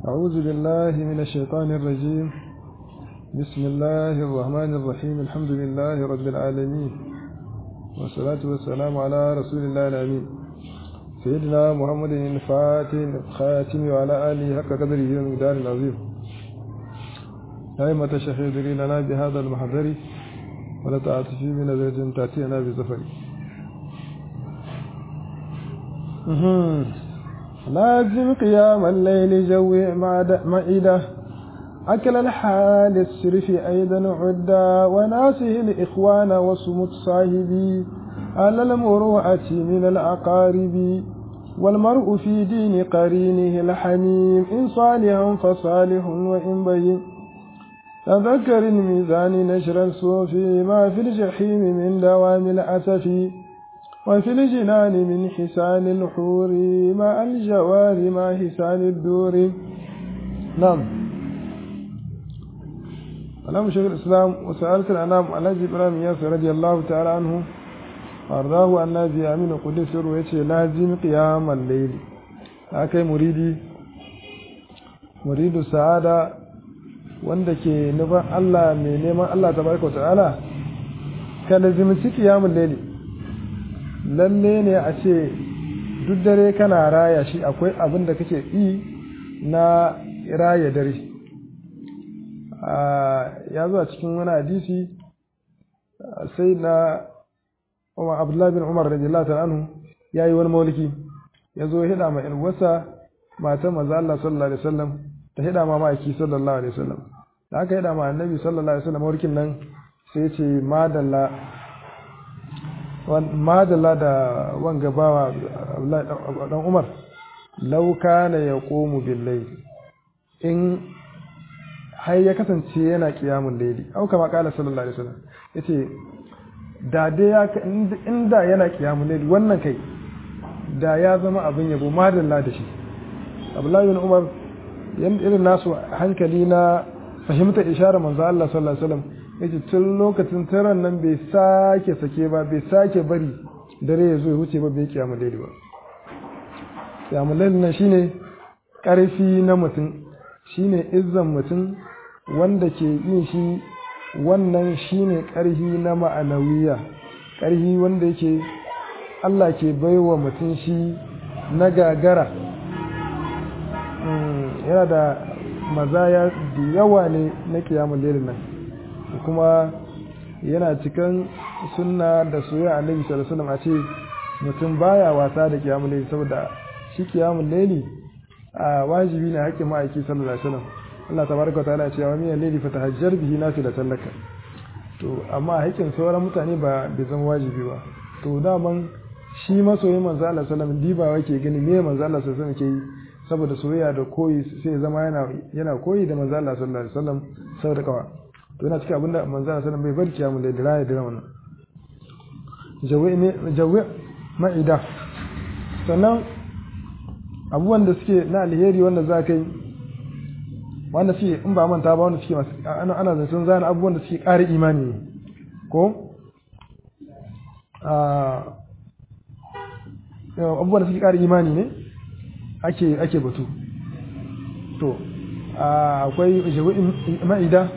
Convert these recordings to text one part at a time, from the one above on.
أعوذ بالله من الشيطان الرجيم بسم الله الرحمن الرحيم الحمد لله رب العالمين والصلاة والسلام على رسول الله الأمين سيدنا محمد الفاتح الخاتم وعلى آله حق قدره ومقدار العظيم أئمة الشيخ يدري لنا بهذا المحضر ولا تعاطفي من نظرة تأتينا بزفر لازم قيام الليل جوي معدة أكل الحال السرف أيضا عدا وناسه الإخوان وصمت صاحبي على المروءة من الأقارب والمرء في دين قرينه الحميم إن صالحا فصالح وإن بين تذكر الميزان نشر الصوف ما في الجحيم من دوام الأسف وفي الجنان من حسان الحور مع الجوار مع حسان الدور نعم ألم شيخ الإسلام وسألت الأنام على إبراهيم ياسر رضي الله تعالى عنه وأرضاه أن نبي أمين قدس ويتي لازم قيام الليل أكي مريدي مريد السعادة wanda ke nufin Allah mai neman Allah tabaraka wa ta'ala ka lazimci qiyamul layli lalle ne a ce duk dare kana raya shi akwai abin da kake yi na raya dare ya zo a cikin wani hadisi sai na Umar Abdullahi bin Umar radiyallahu ta'ala anhu yayi wani mauliki ya zo hida ma ilwasa matan manzo Allah sallallahu alaihi wasallam ta hida ma ma'aiki sallallahu alaihi wasallam da aka hida ma annabi sallallahu alaihi wasallam maulkin nan sai ya ce madalla madalla da wanga bawa dan Umar law kana yaqumu bil layl in har ya kasance yana qiyamul layli au kama kala sallallahu alaihi wasallam yace da dai ya inda yana qiyamul layli wannan kai da ya zama abin yabo madalla da shi Abdullahi bin Umar yan irin nasu hankali na fahimta isharar manzo Allah sallallahu alaihi wasallam yace tun lokacin taran nan bai sake sake ba bai sake bari dare ya zo ya wuce ba bai kiyamu laili ba kiyamu laili nan shine karfi na mutum shine izzan mutum wanda ke yin shi wannan shine karfi na ma'anawiya karfi wanda yake Allah ke baiwa mutum shi na gagara yana da mazaya da yawa ne na kiyamun lailin nan kuma yana cikin sunna da soyayya annabi sallallahu alaihi wasallam a ce mutum baya wasa da kiyamun laili saboda shi kiyamun laili a wajibi ne hakkin ma'aiki sallallahu alaihi wasallam Allah tabaraka ta'ala ya ce wa min laili fatahajjar bihi nafilatan laka to amma hakkin sauran mutane ba bai zama wajibi ba to daman shi masoyin manzo Allah sallallahu alaihi wasallam diba yake gani me manzo Allah sallallahu alaihi wasallam ke yi saboda soyayya da koyi sai zama yana yana koyi da manzo Allah sallallahu alaihi wasallam saboda kawa to yana cikin abinda manzo Allah sallallahu alaihi wasallam bai bar kiyamu da diraya da wannan jawi ne jawi ma'ida sannan abubuwan da suke na alheri wanda za ka yi wanda suke in ba manta ba wanda suke masu ana ana zancen zana abubuwan da suke ƙara imani ne ko abubuwan da suke ƙara imani ne ake ake batu to akwai ma'ida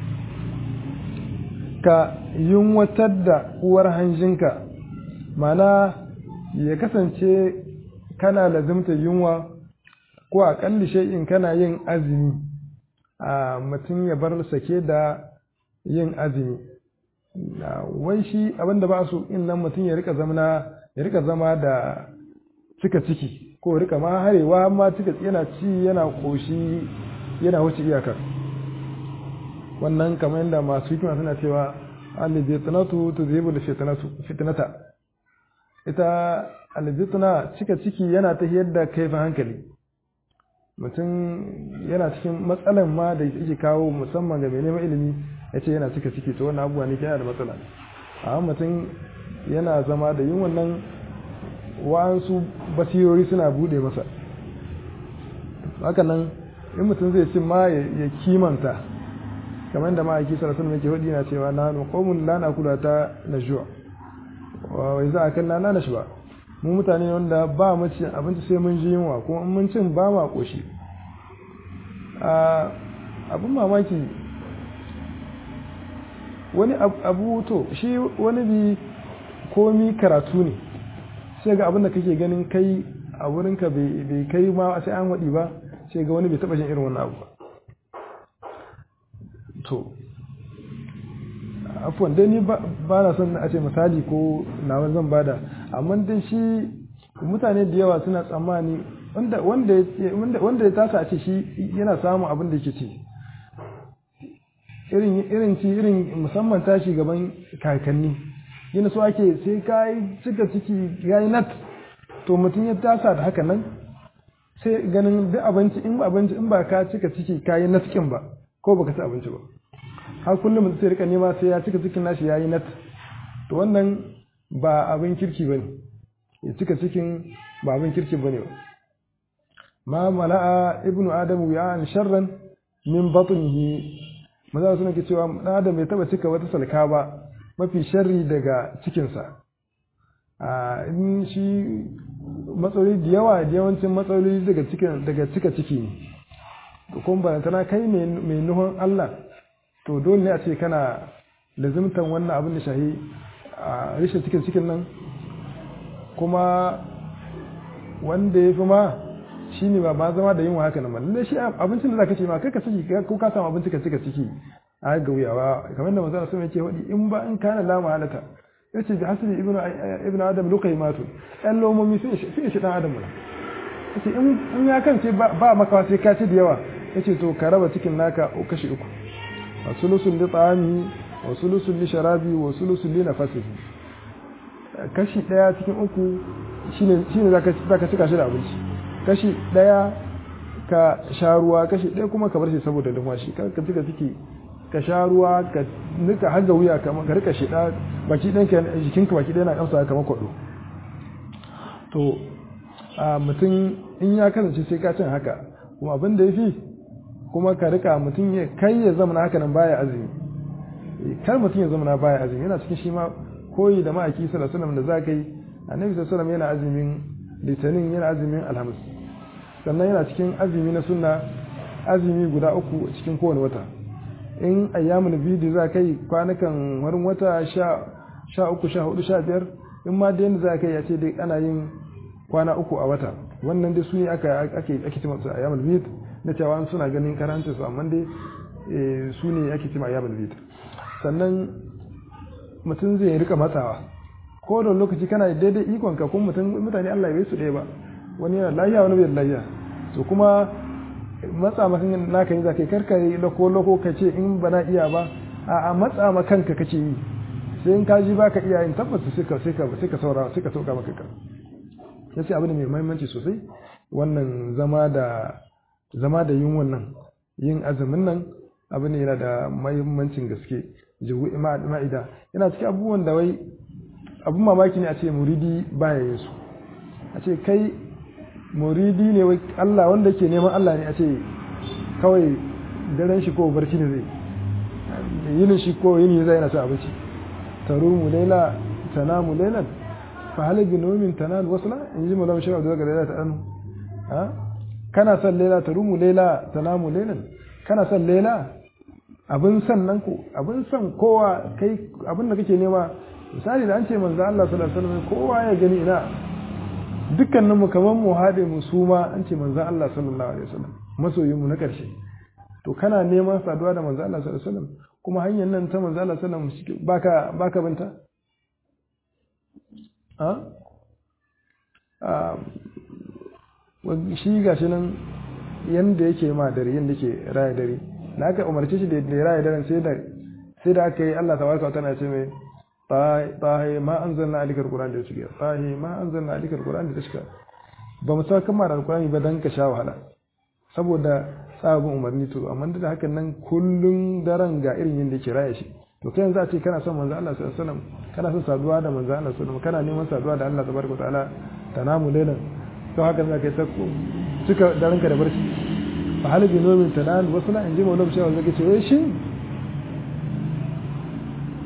ka yunwatar da uwar hanjinka mana ya kasance kana lazimta yunwa ko a ƙalli shay'in kana yin azumi a mutum ya bar sake da yin azumi wai shi abinda ba su in nan mutum ya rika zama ya rika zama da cika ciki ko rika ma harewa ma cika yana ci yana koshi yana wuce iyakar wannan kamar yadda masu hikima suna cewa alibitnatu tudhibu fitnata ita alibitna cika ciki yana ta yadda kaifin hankali mutum yana cikin matsalan ma da yake kawo musamman ga mai neman ilimi ya ce yana cika ciki to wannan abubuwa ne yana da matsala amma mutum yana zama da yin wannan wa'ansu basirori suna bude masa haka nan in mutum zai ci ma ya kimanta kamar yadda ma'aiki sarrafa mai ke hudu na cewa na nukomun lana kula ta na juwa wai za a kan na na shi ba mu mutane wanda ba mu ci abinci sai mun ji yunwa kuma in mun cin ba ma koshi abin mamaki wani abu to shi wani bi komi karatu ne sai ga abin da kake ganin kai a wurinka bai kai ma sai an waɗi ba sai ga wani bai taɓa jin irin wannan abu ba to afuwan dai ni ba na son a ce misali ko nawa zan bada amma dai shi mutane da yawa suna tsammani wanda ya tasa a ce shi yana samun abin da yake ci irin ci irin musamman tashi gaban kakanni yana so ake sai ka yi cika ciki ya yi nat to mutum ya tasa da haka nan sai ganin duk abinci in ba abinci in ba ka cika ciki ka yi natkin ba ko baka ci abinci ba har kullum mutum sai rika nema sai ya cika cikin nashi ya yi nat to wannan ba abin kirki ba ne ya cika cikin ba abin kirki ba ne ba ma mala'a ibnu adamu ya an sharran min batnihi maza suna ke cewa dan adam bai taba cika wata salka ba mafi sharri daga cikinsa a in shi matsaloli da yawa da yawancin matsaloli daga cikin daga cika ciki ne to kuma ba tana kai mai nuhon Allah to dole ne a ce kana lazimtan wannan abin da shahi a rishin cikin cikin nan kuma wanda ya fi ma shi ne ba ba zama da yin haka nan lalle shi abincin da zaka ce ma kai ka saki ko ka samu abinci ka cika ciki a ga wuyawa kamar da manzo sun yake wadi in ba in kana la mahalata yace bi hasbi ibnu ibnu adam luqaymatu ɗan lomomi sun shi shi dan adam yace in in ya kance ba maka sai ka ci da yawa yace to ka raba cikin naka kashi uku wasulusul li ta'ami wasulusul li sharabi wasulusul li nafasihi kashi daya cikin uku shine shine zaka zaka cika shi da abinci kashi daya ka sha ruwa kashi daya kuma ka bar shi saboda lumwashi ka ka cika ciki ka sha ruwa ka nika haga wuya kamar ka rika shida baki ɗan ka jikinka baki ɗaya na kamsa kamar kwaɗo to a mutum in ya kasance sai ka cin haka kuma abin da ya fi kuma ka rika mutum ya kai ya zama haka nan baya azumi kar mutum ya zama baya azumi yana cikin shi ma koyi da ma'aiki sallallahu alaihi da za ka yi annabi sallallahu yana azumin litinin yana azumin alhamis sannan yana cikin azumi na sunna azumi guda uku cikin kowane wata in ayyamul bidi za ka yi kwanakan warin wata sha uku sha hudu sha biyar in ma da yadda za ka yi a ce dai ana yin kwana uku a wata wannan dai su ne aka ake ake cima su ayyamul bid na cewa suna ganin karanta su amma dai su ne ake cima ayyamul bid sannan mutum zai rika matsawa ko da lokaci kana daidai ikon ka kuma mutum mutane Allah ya bai su ɗaya ba wani yana lafiya wani bai lafiya to kuma matsa maka naka ne za ka yi karka yi lako lako ka ce in ba na iya ba a matsa ma kanka kake yi sai in ka ji ba ka iya yin tabbata sai ka sai ka sai ka saura sai ka sauka maka ka ya ce abu ne mai muhimmanci sosai wannan zama da zama da yin wannan yin azumin nan abu ne yana da muhimmancin gaske jihu ma'ida yana cikin abubuwan da wai abun mamaki ne a ce muridi baya yin su a ce kai muridi ne wai Allah wanda yake neman Allah ne a ce kawai daren shi ko barci ne zai yinin shi ko yini zai yana cin abinci tarumu laila tanamu lailan fa hal bi nawmin tanal wasla in ji malam shawa daga laila ta anu ha kana son laila tarumu laila tanamu lailan kana son laila abin san nan ko abin san kowa kai abin da kake nema misali da an ce manzo Allah sallallahu alaihi wasallam kowa ya gani ina dukkanin mu kaman mu haɗe mu su ma an ce manzo Allah sallallahu alaihi wasallam masoyin mu na ƙarshe to kana neman saduwa da manzo Allah sallallahu alaihi wasallam kuma hanyar nan ta manzo Allah sallallahu alaihi wasallam baka baka binta a shi gashi nan yanda yake ma dare yanda yake raya dare da aka umarce shi da ya raya daren sai da sai da aka yi Allah tabaraka wa ta'ala ce mai tahi ma anzalna alikal qur'an da shiga tahi ma anzalna alikal qur'an da shiga ba mu saka kamar alqur'ani ba dan ka sha wahala saboda sabon umarni to amma da hakan nan kullun daren ga irin yanda yake raya shi to kai yanzu a ce kana son manzo Allah sallallahu alaihi wasallam kana son saduwa da manzo Allah sallallahu alaihi wasallam kana neman saduwa da Allah tabaraka wa ta'ala tanamu lailan to haka za ka yi sako cika daren ka da barci fa hal bi nomin tanan wasu na inji maulana shawa zaka ce wai shi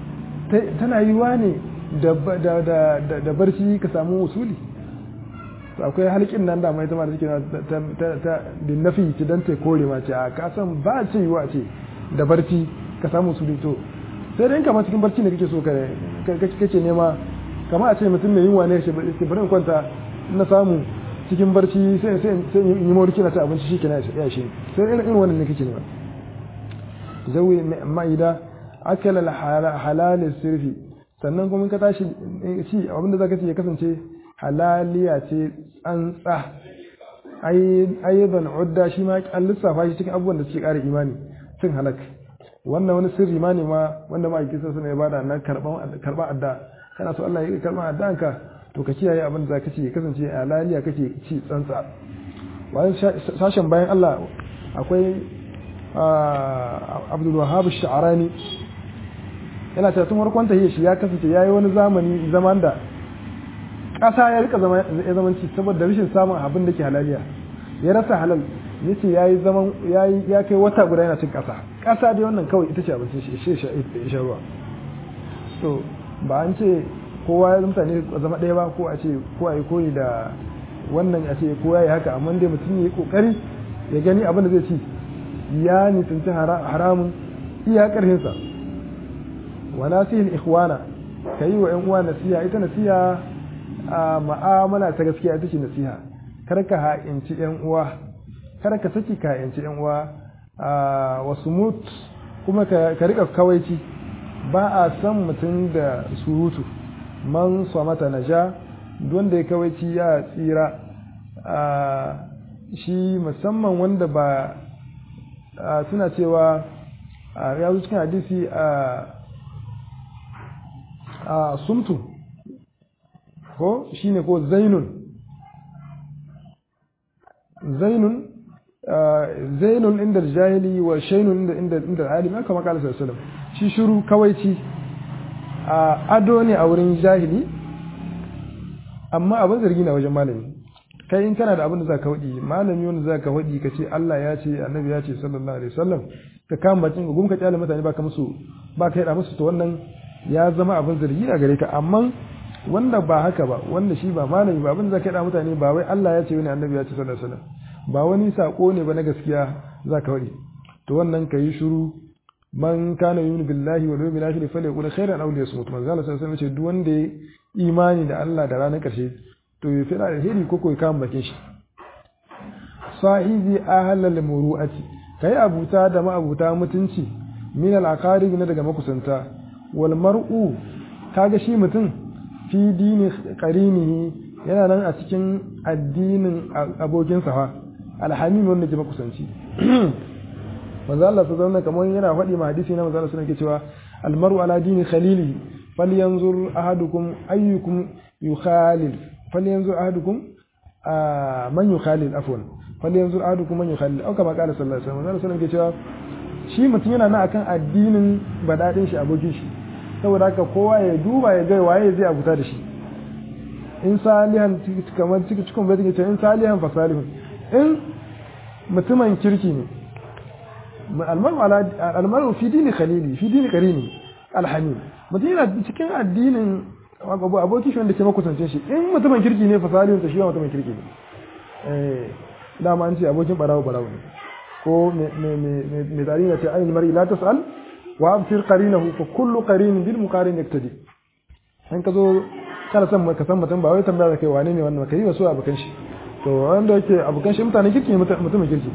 tana yiwa ne da barci ka samu usuli to akwai halkin nan da mai ta da take ta ta ta bin nafi ta dan ta kore ma ce a ka san ba ce yiwa ce da barci ka samu su to sai dai kamar cikin barci ne kake so ka kake nema kamar a ce mutum mai yunwa ne ke bari in kwanta na samu cikin barci sai sai sai in yi mawarki na ta abinci shi kenan ya shi sai irin irin wannan ne kake nema zawi ma'ida akala halal sirfi sannan kuma ka tashi ci abinda zaka ci ya kasance halaliya ce tsantsa ayyuban udda shi ma an lissafa shi cikin abubuwan da suke ƙara imani cin halak wannan wani sirri ma ne ma wanda ma ake sassa ya bada na karɓa adda kana so Allah ya karɓa addanka to ka kiyaye abin da zaka ci ya kasance halaliya kake ci tsantsa bayan sashen bayan Allah akwai Abdul Wahhab Sha'rani yana ta tun farkon tahiyar shi ya kasance yayi wani zamani zaman da ƙasa ya rika zama ya zamanci saboda rashin samun abin da ke halaliya ya rasa halal yace yayi zaman yayi ya kai wata guda yana cin ƙasa ƙasa dai wannan kawai ita ce abincin shi shi shi shi ruwa to ba an ce kowa ya mutane zama ɗaya ba ko a ce ko a yi koyi da wannan a ce kowa ya haka amma dai mutum ya yi kokari ya gani abin da zai ci ya nisanci haramun iya ƙarfinsa wa nasihil ikhwana ka yi wa 'yan uwa nasiha ita nasiha a ma'amala ta gaskiya ita ce nasiha kar ka ha'inci 'yan uwa kar ka saki ka ha'inci 'yan uwa a wasu mut kuma ka rika kawaici ba a san mutum da surutu man mata na ja wanda ya kawaici ya tsira shi musamman wanda ba suna cewa ya zo cikin hadisi a sumtu ko shine ko zainun zainun zainun inda jahili wa shainun inda inda inda alim haka makala sallallahu shi shiru kawaici a ado ne a wurin jahili amma abin zargi na wajen malami kai in kana da abin da za ka waɗi malami wanda za ka waɗi ka ce Allah ya ce annabi ya ce sallallahu alaihi wasallam ka kama bakin gum ka kyale mutane ba ka musu ba ka yada musu to wannan ya zama abin zargi a gare ka amma wanda ba haka ba wanda shi ba malami ba abin da za ka yada mutane ba wai Allah ya ce wani annabi ya ce sallallahu alaihi wasallam ba wani sako ne ba na gaskiya za ka waɗi to wannan ka yi shiru man kana yuminu billahi wal yawmil akhir falyaqul khairan aw liyasmut manzo Allah sallallahu alaihi wasallam ce duk wanda ya imani da Allah da ranar karshe to ya fada alheri ko ko ya kama bakin shi sahibi ahlal muru'ati kai abuta da ma'abuta mutunci min al aqarib na daga makusanta wal mar'u kaga shi mutum fi dini qarinihi yana nan a cikin addinin abokin sa alhamim wanda ke makusanci manzo Allah sallallahu kamar yana faɗi ma hadisi na manzo Allah sallallahu cewa almaru ala dini khalili falyanzur ahadukum ayyukum yukhalil falyanzur ahadukum man yukhalil afwan falyanzur ahadukum man yukhalil au kama qala sallallahu alaihi wasallam manzo sallallahu ke cewa shi mutum yana nan akan addinin badadin shi abokin shi saboda haka kowa ya duba ya ga waye zai abuta da shi in salihan kamar cikin cikin bai ce in salihan fa salihun in mutumin kirki ne almaru fi dini khalili fi dini karini alhamim mutum yana cikin addinin abokin shi wanda ke makusance shi in mutumin kirki ne fasalin ta shi ba mutumin kirki ne dama an ce abokin barawo barawo ne ko mai tsari na ce ainihin mari la tas'al wa absir qarinahu fa kullu qarin bil muqarin yaktadi an ka zo kana son ka san mutum ba wai tambaya da kai wane ne wannan kai wasu abokan shi to wanda yake abokan shi mutanen kirki ne mutumin kirki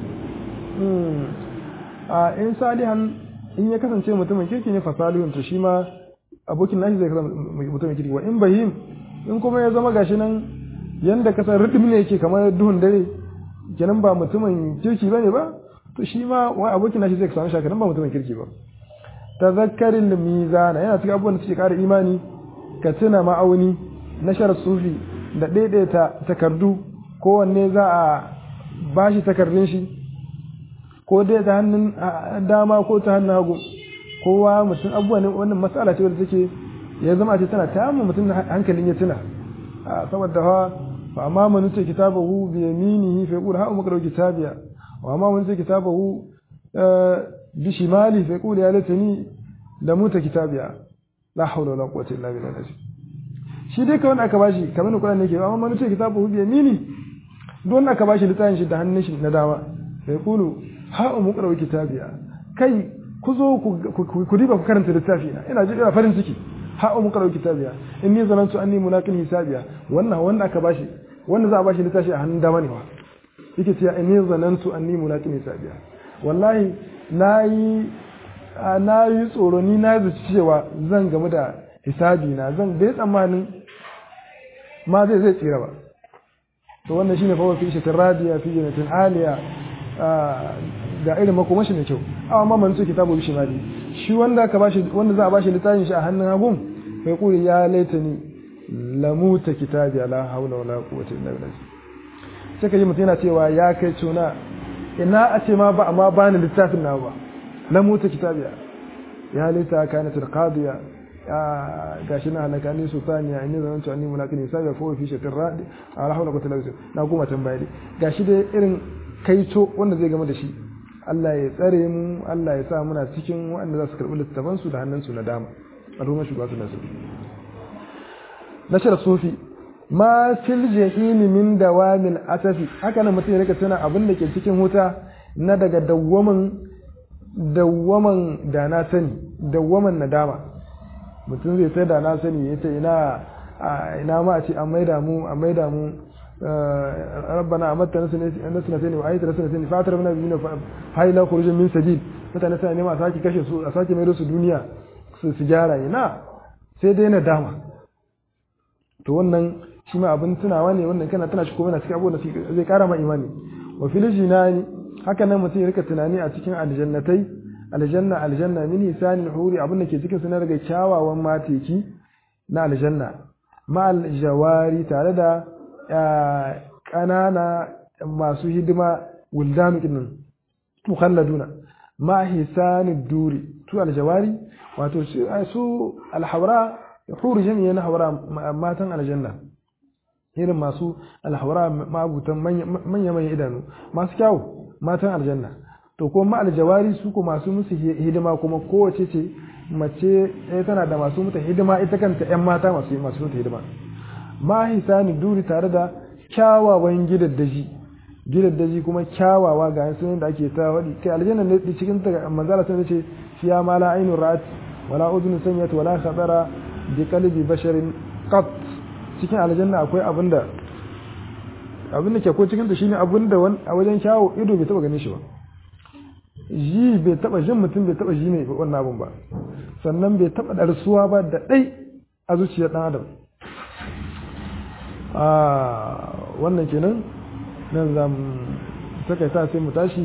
a in salihan in ya kasance mutumin kirki ne fasalihun to shi ma abokin nashi zai kasance mutumin kirki wa in bahim in kuma ya zama gashi nan yanda kasar ridim ne yake kamar duhun dare kenan ba mutumin kirki bane ba to shi ma wa abokin nashi zai samu shakaran ba mutumin kirki ba tazakkarin mizana yana cikin abubuwan da suke kara imani ka tuna ma'auni na shar sufi da daidaita takardu kowanne za a bashi takardun shi ko dai ta hannun dama ko ta hannun hagu kowa mutum abubuwa ne wannan matsala ce wadda take ya zama ce tana ta mu mutum hankalin ya tuna saboda ha fa amma man nuce kitabahu bi yaminihi fa yaqul ha umma kitabiya wa amma man nuce kitabahu bi shimali fa yaqul ya laitani da muta kitabiya la hawla wala quwwata illa billah shi dai kawai aka bashi kamar Qur'an ne ke amma man ce kitabu bi yamini duk wanda aka bashi littafin shi da hannun shi na dama sai kulu ha umu qara'u kitabiya kai ku zo ku diba ku karanta littafi na ina ji ina farin ciki ha umu qara'u kitabiya inni zanantu anni mulaqin hisabiya wannan wanda aka bashi wanda za a bashi littafi a hannun dama ne wa yake cewa inni zanantu anni mulaqin hisabiya wallahi nayi na yi tsoro ni na zaci cewa zan gamu da hisabi na zan bai tsammanin ma zai zai tsira ba to wannan shine fa fi shatin radiya fi jannatin aliya ga irin makomashi mai kyau amma man su kitabu bi shimali shi wanda ka bashi wanda za a bashi littafin shi a hannun hagun sai kuri ya laitani lamuta kitabi la haula wala quwwata illa billah sai ka ji mutum yana cewa ya kai tuna ina a ce ma ba amma bani littafin na ba lamuta kitabiya ya laita kanat alqadiya gashi na halaka ni sultaniya inni zanantu anni mulaqin hisabi fa fi shatin radi ala hawla quwwata illa billah na goma tambaya dai gashi dai irin kaito wanda zai game da shi Allah ya tsare mu Allah ya sa muna cikin waɗanda za su karɓi littafan su da hannun su na dama al'umma shugaba su nasu nashar sufi ma fil jahimi min dawamil asafi haka nan mutum ya rika tuna abin da ke cikin wuta na daga dawwaman dawwaman da na sani dawwaman nadama mutum zai sai da na sani ya ce ina ina ma a ce an maida mu an maida mu rabbana amatta nasna sani wa ayata nasna sani fatar mana bi hay la khurujin min sabil mutane sai ne ma saki kashe su a saki mai su duniya su su gyara ina sai dai nadama to wannan shi ma abin tunawa ne wannan kana tana shi ko yana cikin abubuwan da zai kara ma imani wa fil jinani haka nan mutum ya rika tunani a cikin aljannatai aljanna aljanna min hisanil huri abin da ke cikin su na daga kyawawan mateki na aljanna ma aljawari tare da ƙanana masu hidima wuldanu kinnan mukhalladuna ma hisanid duri tu aljawari wato su alhawra huri jami'a na hawra matan aljanna irin masu alhawra ma'abutan manya manya idanu masu kyawu matan aljanna to ko ma aljawari su ko masu musu hidima kuma kowace ce mace ɗaya tana da masu mata hidima ita kanta ƴan mata masu masu mata hidima ma hisani duri tare da kyawawan gidaddaji gidaddaji kuma kyawawa ga sunan da ake ta wadi kai aljanna ne cikin ta manzala sun ce fiya ma la ainu ra'at wala udhun sami'at wala khatara bi qalbi basharin qat cikin aljanna akwai abinda abinda ke ko cikin ta shine abinda a wajen kyawu ido bai taba ganin shi ba ji bai taba jin mutum bai taba ji ne wannan abun ba sannan bai taba darsuwa ba da dai a zuciyar dan adam a wannan kenan nan za mu takaita sai mu tashi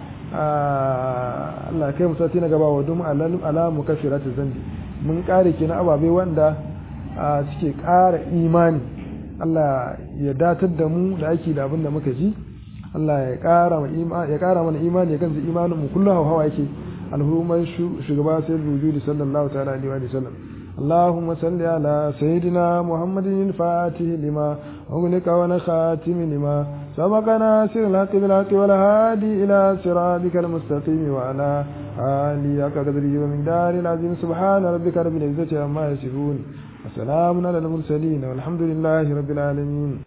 Allah kai mu sati na gaba wa dum ala mukaffirat zambi mun kare kenan ababe wanda suke ƙara imani Allah ya datar da mu da ake da abin da muka ji Allah ya ƙara ya ƙara mana imani ya kansa imanin mu kullum hawa yake alhumar shugaba sai wujudi sallallahu ta'ala alaihi wa sallam اللهم صل على سيدنا محمد الفاتح لما أغلق ونخاتم لما سبق ناصر الحق بالحق والهادي إلى صراطك المستقيم وعلى آله قدره ومن دار العظيم سبحان ربك رب العزة عما يصفون وسلام على المرسلين والحمد لله رب العالمين